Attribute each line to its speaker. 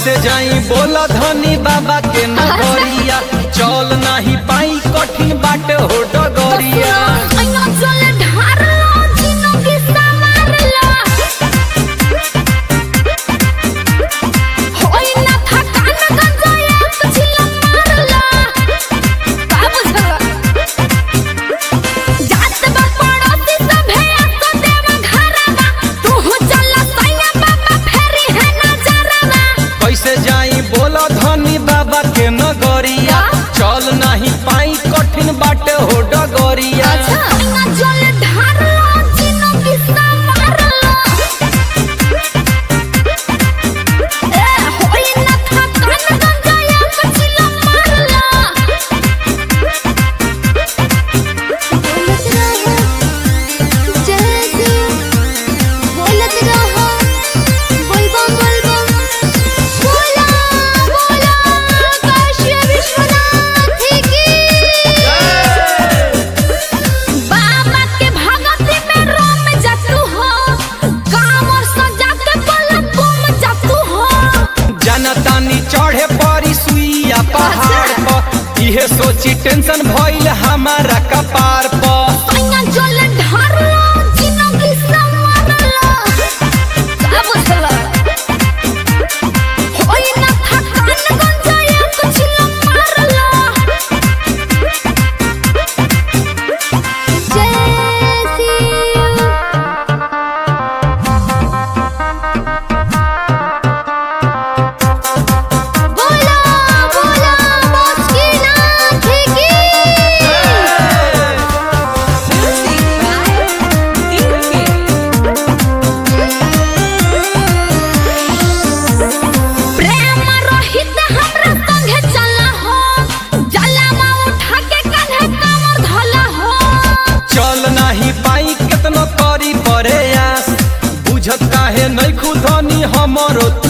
Speaker 1: कैसे जाई बोला धनी बाबा के नगरिया चल नाही पाई कठिन बाटे हो डगरिया
Speaker 2: अइया चले ढारलो जिंदगी संवारलो होई ना थकान गंजाया कुछिला मारलो का बुझला जात बा पड़ोसी सभे आसो देवा घरवा तू चल सैया बाबा फेरी है नजरवा
Speaker 1: कैसे जाई बोला धनी बाबा के नगरिया चल नाही पाई कठिन बाटे हो डगरिया
Speaker 2: अइया चले ढारलो जिंदगी संवारलो ए होई ना थकान गंजाया कुछिला मारलो बोलत रहो जैसे बोलत रहो बोलबम बोलबम बोला बोला काशी विश्वनाथ की बाबा के भगती में रोम जातू हो कामर सजा के पलक घूम जातू हो
Speaker 1: जनतानी चढ़े परी सुइया पहाड़ पर इहे सोची टेंशन भइल हमारा कपार पर
Speaker 2: सैया जल ढारलो जिंदगी संवारलो का बुझला होई ना थकान गंजाया कुछ लो मारलो जय शिव बोला बोला मुस्किनाथ की प्रेम रहित हमरा संगे चला हो जलावा उठा के कान्हे कमर धला हो
Speaker 1: चल नाही पाई केतनो करी परे आस बुझत काहे नहीं खुदनी हमरो